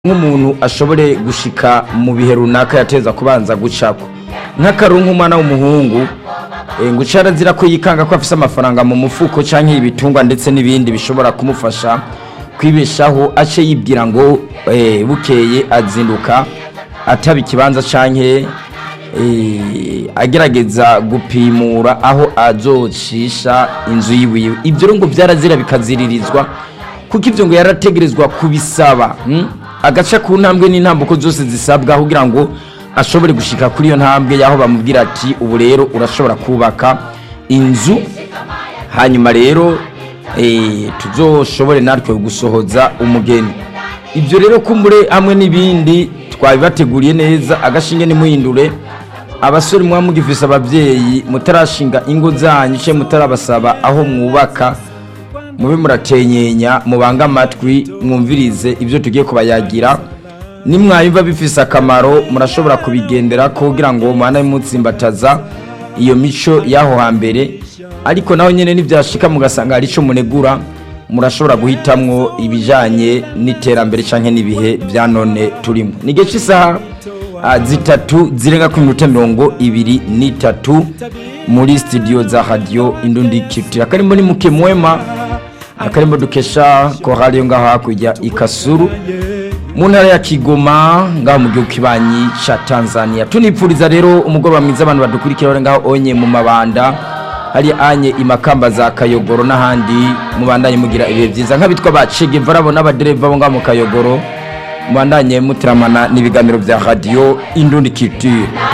nk'umuntu ashobore gushika mu bihe runaka yateza kubanza gucako nk'akarungu umwana w'umuhungu eh, ngo arazira ko yikanga ko afise amafaranga mu mufuko canke ibitungwa ndetse n'ibindi bishobora kumufasha kwibeshaho ace yibwira ngo eh, bukeye azinduka ataba ikibanza canke eh, agerageza gupimura aho azocisha inzu yiwiwe ibyo rero ngo vyarazira bikaziririzwa kuko ivyo ngo yarategerezwa kubisaba hmm? agaca ku ntambwe n'intambuko zose zisabwa kugira ngo ashobore gushika kuri iyo ntambwe y'aho bamubwira ati ubu rero urashobora kubaka inzu hanyuma rero eh, tuzoshobore natwe gusohoza umugeni ibyo rero kumbure hamwe n'ibindi twabibateguriye neza agashinge nimuhindure abasore muba mugifise ababyeyi mutarashinga ingo zanyu ce mutarabasaba aho mwubaka mube muratenyenya mubange amatwi mwumvirize ibyo tugiye kubayagira nimwayumva bifise akamaro murashobora kubigendera kugira ngo mwana mutsimbataza iyo mico y'aho hambere ariko naho nyine nibyashika mugasanga hari ico munegura murashobora guhitamwo ibijanye n'iterambere canke n'ibihe bya none turimo ni igihe cy'isaha ah, zitatu zirenga ku minota mirongo ibiri n'itatu muri studio za radio indundi kitira karimo ni muke mwema akarimo dukesha korali yo ngaho hakurya ikasuru mu ntara ya kigoma ngaho mu gihugu kibanyi ca tanzania tunipfuriza rero umugoroba mwiza abantu badukurikira bari ngaho onye mu mabanda hari anye imakamba za kayogoro n'ahandi mubandanye mugira ibihe byiza nk'abitwa ba cegeva bo n'abadereva bo ngaho mu kayogoro mubandanye mutiramana n'ibiganiro bya radio indundi culture